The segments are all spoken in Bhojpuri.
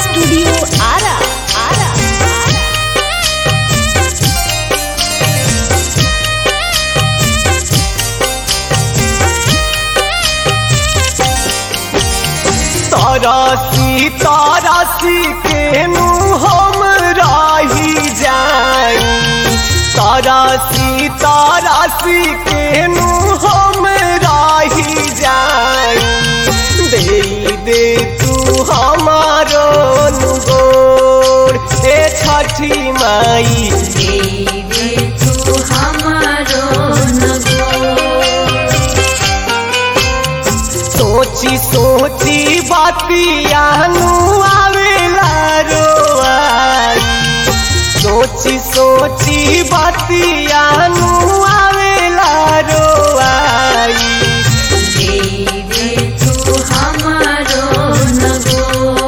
स्टूडियो आरा आरा तरसी तरसी केनु हम रही जाई तरसी तरसी केनु हम रही जाई दे दे तू हमारो गोर ए छठी माई देवे तू हमारो नगो सोची सोची बातियानु आवेला रोआई सोची सोची बातियानु आवेला रोआई देवे तू हमारो नगो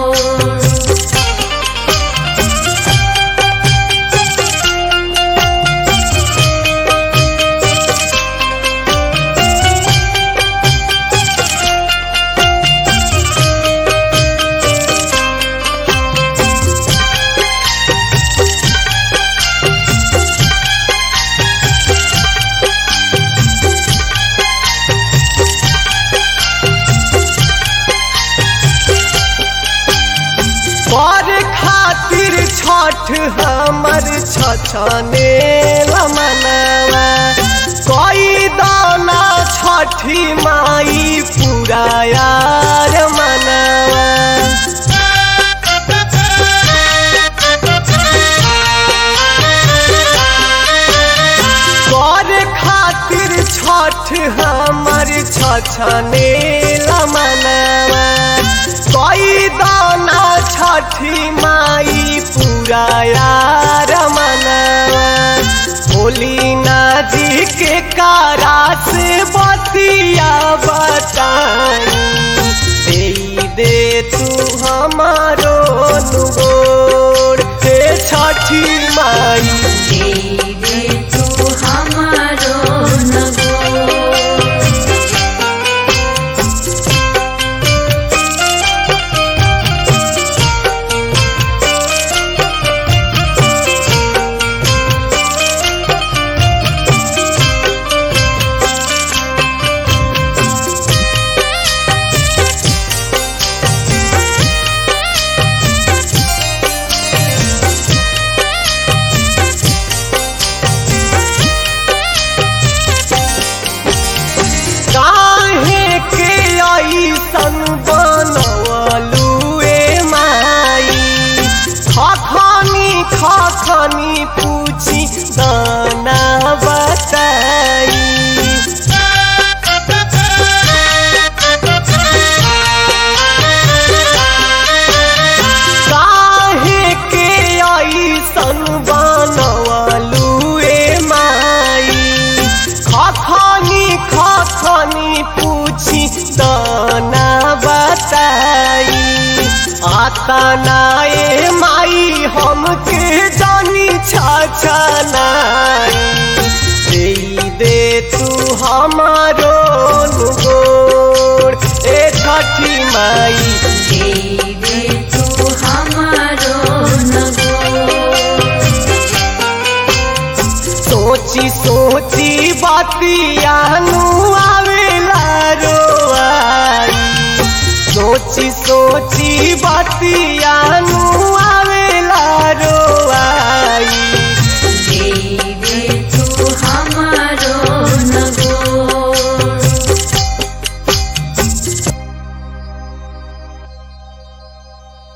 पर खातिर छठ हमर छछने मनवा कोई दाना छठी माई पूरा यार मनवा कर खातिर छठ हमर छछने मनवा कोई दाना छठी माई पूरा यार मनवा भोली ना जी के कारा से बतिया बताई दे दे तू हमारो नुगोर हे छठी माई देवे तू हमारो नगो काहे के ऐसन बनवलू ए माई खखनी खखनी पूछी दाना बताई काहे के ऐसन बनवलू ए माई खखनी खखनी पूछी दाना बताई आता नाए माई हमके जानी छाछा नाई दे दे तू हमारो गोर ए छठी माई देवे तू हमारो नगो सोची सोची बातियानु आवेला रोआई सोची सोची बातियानु